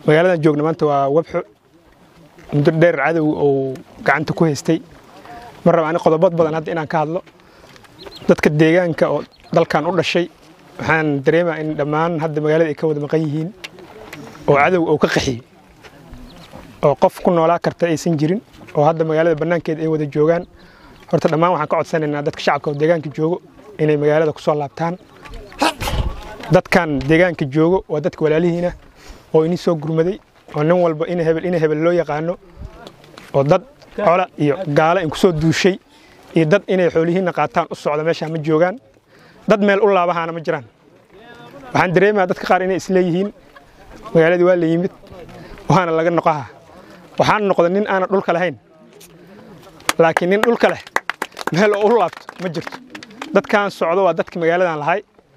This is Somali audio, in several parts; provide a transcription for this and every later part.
magaaladan joogna maanta waa webxo muddo dheer cadow uu gacanta ku haystay mar raba ani qodobad badan hadda inaan ka hadlo dadka deegaanka oo dalkan u dhashay waxaan dareemaa in dhammaan hadda magaalada ay ka wada maqan yihiin oo cadow uu ka qaxiyey oo qof ku noolaa karta aysan jirin oo hadda magaalada bannaankeeda ay wada joogaan horta dhammaan waxaan ka codsanaynaa dadka shacabka oo deegaanka joogo inay magaalada ku soo laabtaan dadkan deegaanka joogo waa dadka walaalihiina oo ini soo gurmaday oo nin walba ina hebel ina hebel loo yaqaano oo dad cola iyo gaalo in ku soo duushay iyo dad inay xoolihiinna qaataan u socda meeshaa ma joogaan dad meel u laabahaana ma jiraan waxaan dareemayaa dadka qaar inay isleeyihiin magaaladii waa la yimid waana laga noqaha waxaan noqda nin aanan dhulka lahayn laakiin nin dhulka leh meel oo u laabto ma jirto dadkan socdo waa dadka magaaladan lahay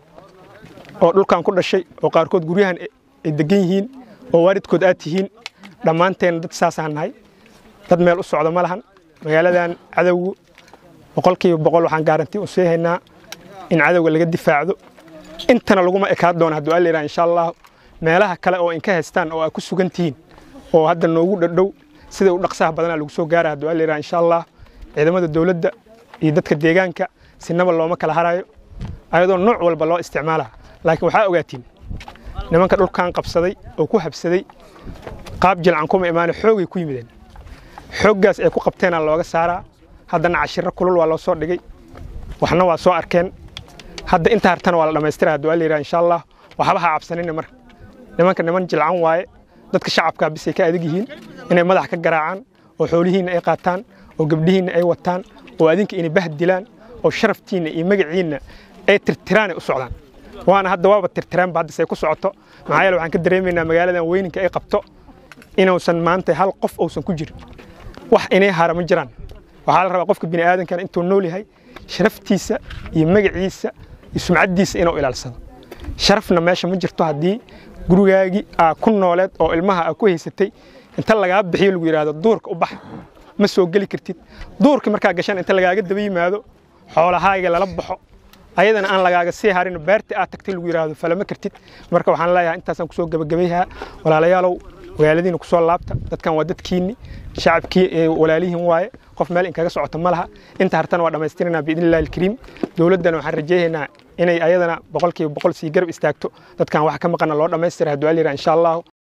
oo dhulkan ku dhashay oo qaarkood guryahan ay degan yihiin oo waalidkood aad tihiin dhammaanteen dad saasaan nahay dad meel u socdo ma lahan magaaladan cadowgu boqolkiiba boqol waxaan gaarantii u sii haynaa in cadowga laga difaacdo intana laguma ekaan doona hadduu alla yidhaha insha allah meelaha kale oo inka haystaan oo aad ku sugan tihiin oo hadda noogu dhadhow sida u dhaqsaha badanaa lagu soo gaara hadduu alla yidhaha insha allah ciidamada dowladda iyo dadka deegaanka sinaba looma kala harayo ayadoo nooc walba loo isticmaalaa laakiin waxaa ogaatiin nimanka dhulkan qabsaday oo ku habsaday qaab jilcan kuma imaane xoogay ku yimideen xooggaas ay ku qabteenaa looga saaraa haddana cashiro kulul waa loo soo dhigay waxna waa soo arkeen hadda inta hartana waa la dhammaystira hadduu alla yidhaha insha allah waxba ha cabsanina marka nimanka niman jilcan waaye dadka shacabkaa bisay ka adag yihiin inay madax ka garaacaan oo xoolihiinna ay qaataan oo gabdhihiinna ay wataan oo adinka inay bahd dilaan oo sharaftiinna iyo magaciinna ay tirtiraanay u socdaan waana hadda waaba tirtiraanba hadda say ku socoto maxaa yeele waxaan ka dareemaynaa magaaladan weyninka ay qabto inuusan maanta hal qof uusan ku jirin wax inay hara ma jiraan waxaa la rabaa qofka bini'aadankana intuu nool yahay sharaftiisa iyo magaciisa iyo sumcaddiisa inuu ilaalsado sharafna meesha ma jirto haddii gurigaagii aa ku nooleed oo ilmaha aa ku haysatay inta lagaa bixiyo lagu yidhaahdo duurka u bax ma soo geli kartid duurka markaa gashaan inta lagaaga daba yimaado xoolahaaga lala baxo ayadana aan lagaaga sii harin beerta aad tagtay lagu yidhaahdo falama kartid marka waxaan leeyahay intaasaan kusoo gebagabayhaa walaalayaalow magaaladiina kusoo laabta dadkan waa dadkiinni shacabkii walaalihiin waaye qof meel inkaga socota ma laha inta hartana waa dhammaystiranaa biidni illahi alkariim dowladdana waxaan rajaynaynaa inay ayadana boqolkiiba boqol sii garab istaagto dadkan wax ka maqana loo dhammaystira hadduu aliyira insha allahu